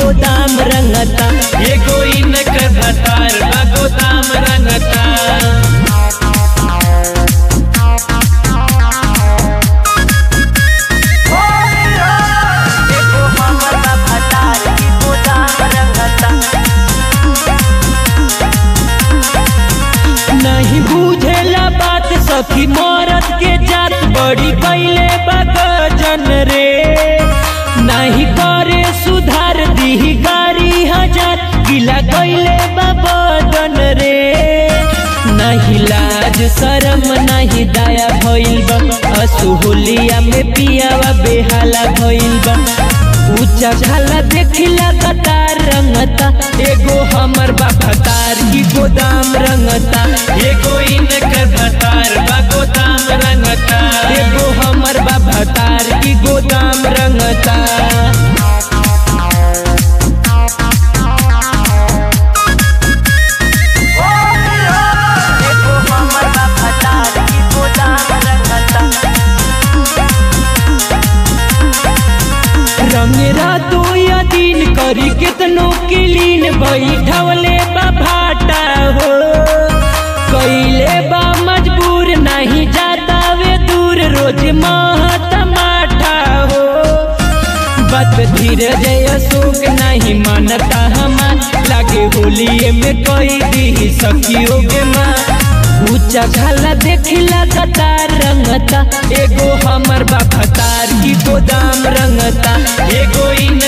गोदाम रंगता एगो इनकर भतार बा गोदाम रंगता एगो हमर बा भतार की गोदाम रंगता नहीं बुझेला बात सखी मरद के जात बड़ी कैले बगजन रे नहीं करे सुधार दी गाड़ी हजार गिला कैले बदन रे नहीं लाज शरम नहीं दया भइल बा असुहुलिया में पियावा बेहाला भइल बा ऊंचा खाला देखिला कतार रंगता एगो हमर बा भतार की गोदाम रंगता एगो इनकर भतार बा गोदाम रंगता एगो हमर बा भतार की गोदाम रंगता एगो हमर बा भतार की गोदाम रंगता रंगेरा दो या दिन करी कितनो किलीन बैठवले बा भाटा हो कैले बा मजबूर नहीं जाता वे दूर रोज महत माठा हो बात धीरे जय अशोक नहीं मानता हमार लागे होलिए में कोई दी सखियों के माँ ऊंचा खाला देखिला कतार रंगता एगो हमर बा भतार की गोदाम रंगता एगो इन